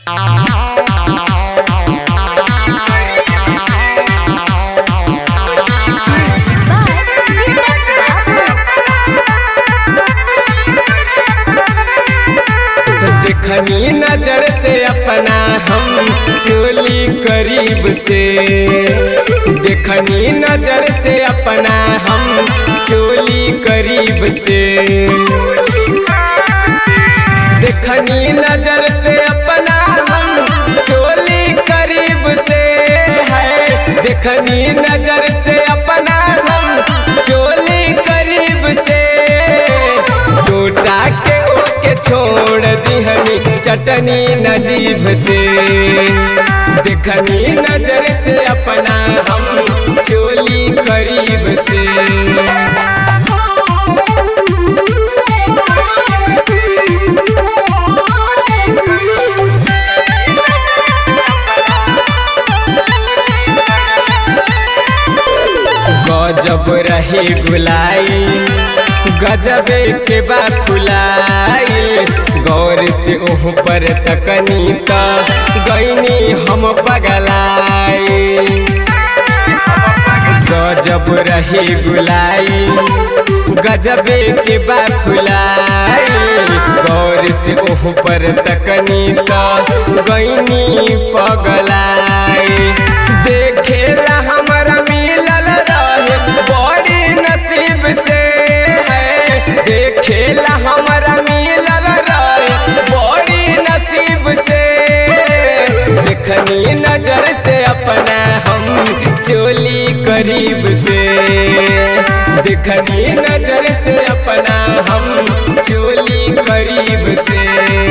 देखनी नजर से अपना हम चोली करीब से देखनी नजर से अपना हम चोली करीब से देखनी नजर से अपना हम चोली करीब से है देखनी नजर से अपना हम चोली करीब से टूटा के ओके छोड़ दिहनी चटनी नजीब से देखनी नजर से अपना हम चोली करीब से गजब रहे गुलाई गजबे के बा फुलाई गौर से ओह पर तकनी त गईनी हम पगलाई गजब रहे गुलाई गजबे के बा फुलाई गौर से ओह पर तकनी त गईनी पगलाई देखेला हमरा मिलल रहे बड़ी नसीब से है देखेला हमरा मिलल रहे बड़ी नसीब से देखनी नजर से अपना हम चोली करीब से देखनी नजर से अपना हम चोली करीब से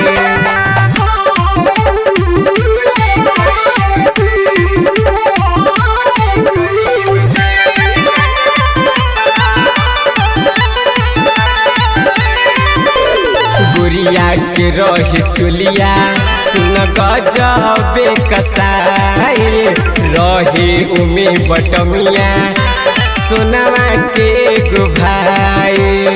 गुड़िया के रहे चुलिया सुन गजबे कसाई रहे उमे बटमिया सोनवा के एगो भाई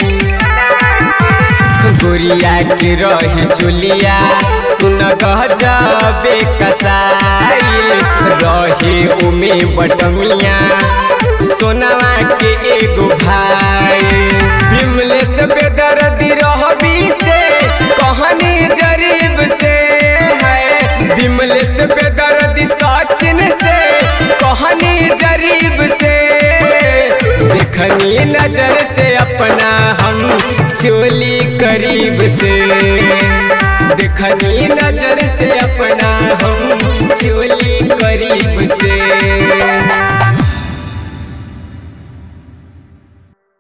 गुड़िया के रहे चुलिया सुन गजबे कसाई रहे उमे बटमिया सोनवा के एगो भाई विमलेश बेदर्दी रहबी से कहानी जरीब से है विमलेश बेदर्दी सचिन से कहानी जरीब से देखनी नजर से अपना हम चोली करीब से देखनी नजर से अपना हम चोली